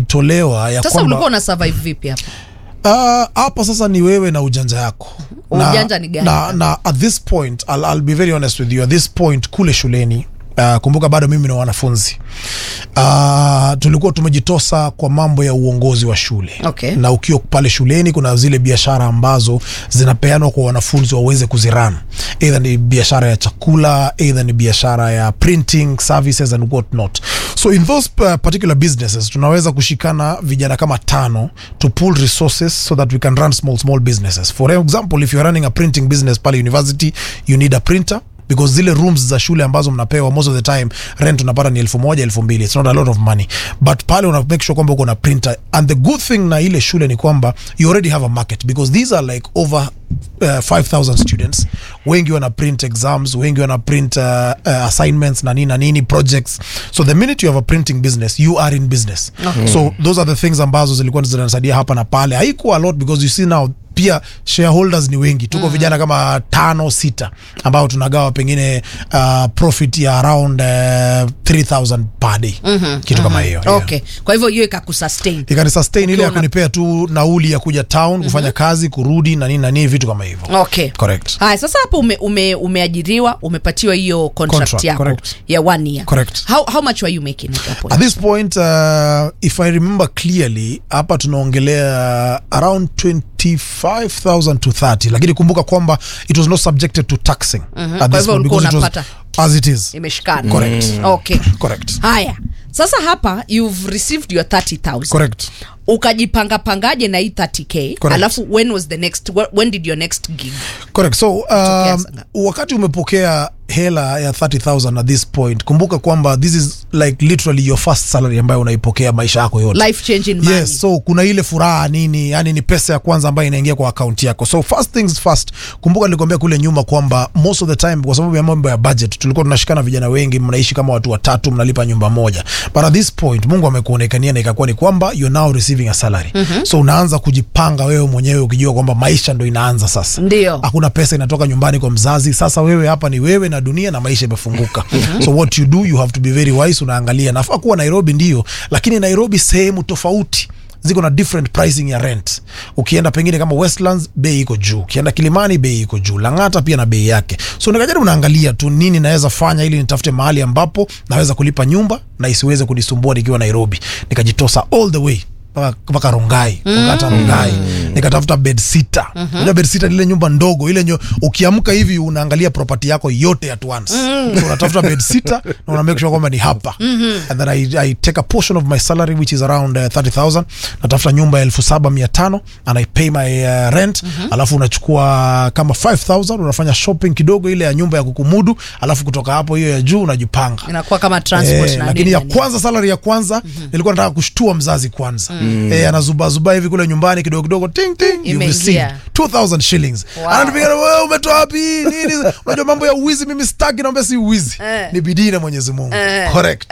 ilitolewa ya sasa kwamba ulikuwa una survive vipi hapa Ah, hapa sasa ni wewe na ujanja yako Ujanja ni gani? na, na at this point I'll, I'll be very honest with you at this point kule shuleni Uh, kumbuka bado mimi na wanafunzi uh, tulikuwa tumejitosa kwa mambo ya uongozi wa shule Okay. na ukiwa pale shuleni kuna zile biashara ambazo zinapeanwa kwa wanafunzi waweze kuziran either ni biashara ya chakula either ni biashara ya printing services and what not so in those uh, particular businesses tunaweza kushikana vijana kama tano to pool resources so that we can run small small businesses for example if you're running a printing business pale university you need a printer because zile rooms za shule ambazo mnapewa most of the time rent unapata ni elfu moja elfu mbili it's not a lot of money but pale una make sure kwamba uko na printer and the good thing na ile shule ni kwamba you already have a market because these are like over uh, 5000 students wengi wana print exams wengi wana print uh, uh, assignments na nini na nini projects so the minute you have a printing business you are in business Okay. so those are the things ambazo zilikuwa zinasaidia hapa na pale haikuwa a lot because you see now pia shareholders ni wengi tuko vijana kama tano sita ambao tunagawa pengine uh, profit ya around uh, 3000 per day kitu kama hiyo yeah. okay kwa hivyo hiyo ikakusustain ikani sustain ile ya Ukiwa na- kunipea tu nauli ya kuja town kufanya kazi kurudi na nini na nini vitu kama hivyo okay correct haya sasa hapo ume, ume, umeajiriwa umepatiwa hiyo contract, Contract, yako correct. ya one year Correct. how, how much were you making at that point? at this point uh, if i remember clearly hapa tunaongelea around 25000 to 30 lakini kumbuka kwamba it was not subjected to taxing at Kwa this hivyo point ulikuwa because it was unapata- as it is imeshikana Correct. okay correct haya sasa hapa you've received your 30000 correct ukajipanga pangaje na hii 30k Correct. alafu when was the next wh- when did your next gig correct so um, sana. wakati umepokea hela ya 30000 at this point kumbuka kwamba this is like literally your first salary ambayo unaipokea maisha yako yote life changing money yes so kuna ile furaha nini yani ni pesa ya kwanza ambayo inaingia kwa akaunti yako so first things first kumbuka nilikwambia kule nyuma kwamba most of the time kwa sababu ya mambo ya budget tulikuwa tunashikana vijana wengi mnaishi kama watu watatu mnalipa nyumba moja but at this point mungu amekuonekania na ikakuwa ni kwamba you're now receiving a salary mm-hmm. so unaanza kujipanga wewe mwenyewe ukijua kwamba maisha ndo inaanza sasa Ndio. hakuna pesa inatoka nyumbani kwa mzazi sasa wewe hapa ni wewe na dunia na maisha imefunguka so what you do you have to be very wise unaangalia nafaa kuwa nairobi ndio lakini nairobi sehemu tofauti ziko na different pricing ya rent ukienda pengine kama westlands bei iko juu ukienda kilimani bei iko juu langata pia na bei yake so nikajaribu naangalia tu nini naweza fanya ili nitafute mahali ambapo naweza kulipa nyumba na isiweze kunisumbua nikiwa nairobi nikajitosa all the way mpaka- mpaka rongai wakata rongai nikatafuta bed sita unajua bed sita ni ile nyumba ndogo ile nyo, ukiamka hivi unaangalia property yako yote at once so unatafuta bed sita na una make sure kwamba ni hapa and then I, I take a portion of my salary which is around uh, 30000 natafuta nyumba ya elfu saba mia tano and I pay my uh, rent alafu unachukua kama 5000 unafanya shopping kidogo ile ya nyumba ya kukumudu alafu kutoka hapo hiyo ya juu unajipanga inakuwa kama transport Eh, na lakini nini ya na nini. kwanza salary ya kwanza nilikuwa nataka kushtua mzazi kwanza eh, anazubazuba hivi kule nyumbani kidogo kidogo ting ting you've Imeingia. received 2000 shillings Wow. ananipiga wewe umetoa wapi nini unajua mambo ya uwizi mimi sitaki naomba si uwizi Eh. ni bidii na Mwenyezi Mungu Eh. correct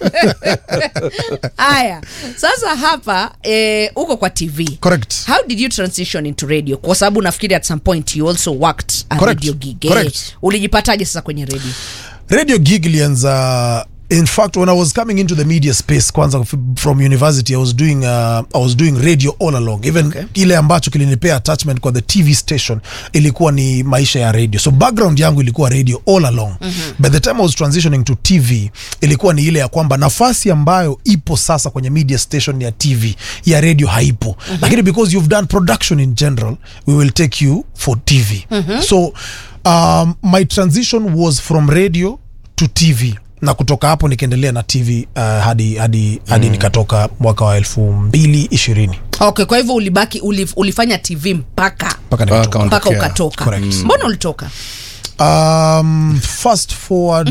haya sasa hapa eh, uko kwa tv correct how did you transition into radio kwa sababu nafikiri at some point you also worked a Correct. radio gig eh. Correct. ulijipataje sasa kwenye radio radio gig ilianza in fact when i was coming into the media space kwanza f- from university i was doing uh, i was doing radio all along even Okay. ile ambacho kilinipea attachment kwa the tv station ilikuwa ni maisha ya radio so background yangu ilikuwa radio all along mm-hmm. by the time i was transitioning to tv ilikuwa ni ile ya kwamba nafasi ambayo ipo sasa kwenye media station ya tv ya radio haipo mm-hmm. lakini because you've done production in general we will take you for tv mm-hmm. so um, my transition was from radio to tv na kutoka hapo nikaendelea na tv uh, hadi hadi hadi nikatoka mwaka wa elfu mbili ishirini okay kwa hivyo ulibaki ulif, ulifanya tv mpaka mpaka Mpaka nikatoka mpaka Ondokea. ukatoka Correct. mbona ulitoka um, fast forward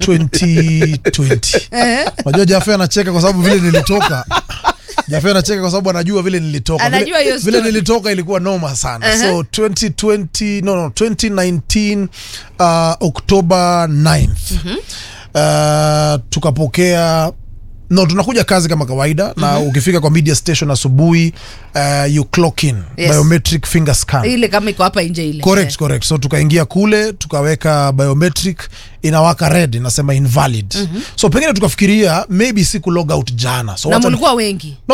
2020 unajua jafe anacheka kwa sababu vile nilitoka jafe anacheka kwa sababu anajua vile nilitoka Anajua vile, hiyo vile story. nilitoka ilikuwa noma sana so 2020 no, no 2019 uh, october 9th uh, tukapokea no tunakuja kazi kama kawaida na ukifika kwa media station asubuhi uh, you clock in Yes. biometric finger scan ile kama iko hapa nje ile correct Eh. correct so tukaingia kule tukaweka biometric inawaka red inasema invalid so pengine tukafikiria maybe siku log out jana so na wacha- mulikuwa wengi